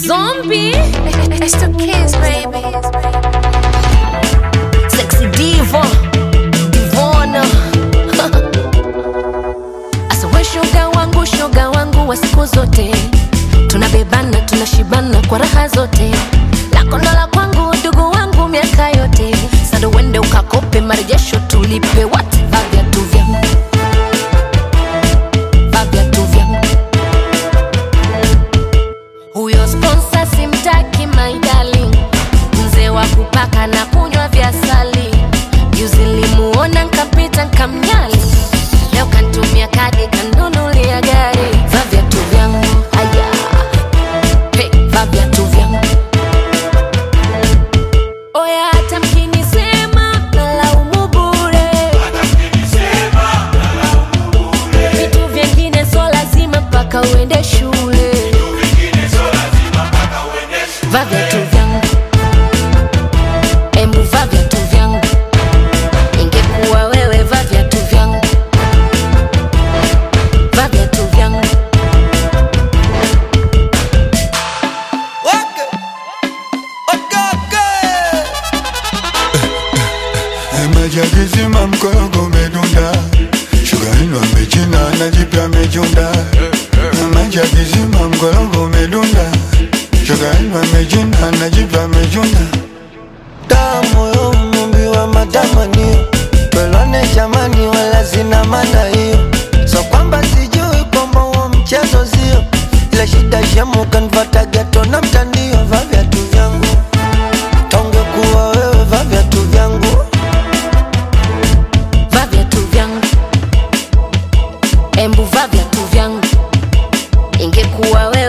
Zombie. It's the kids, baby. Sexy diva. Divona. Asa we shoga wangu, shoga wangu wa siku zote. Tunabebana, tunashibana kwa raha zote. Lako ndo la kwangu, ndugu wangu miaka yote. Sasa uende ukakope marejesho tulipe what? Vaa viatu vyangu. Vaa viatu vyangu. Huyo sponsor simtaki my darling, mzee wa kupaka na kunywa vya sali. Juzi nilimuona nkapita nkamnyali, leo kantumia kadi kanunulia gari. Vaa viatu vyangu haya, hey, vaa viatu vyangu oya, hata mkinisema nalaumu bure, vitu vyengine so lazima mpaka uende shule. Vaa viatu vyangu, embu vaa viatu vyangu. Ingekuwa wewe, vaa viatu vyangu, vaa viatu vyangu. Wake. Okake. Majagizima mkorogo umedunda, shuga ino amechina na jipya amechunda. Majagizima mkorogo umedunda, shuga ino amechina na jipya amechunda. Tamu yo mumbi wa matamanio Pelwane jamani wala zina maana hiyo So kwamba sijui kwamba huo mchezo sio Ile shida shemu kanfata geto na mtandio Vaa viatu vyangu Tonge kuwa wewe vaa viatu vyangu Vaa viatu vyangu, embu vaa viatu vyangu. Ingekuwa wewe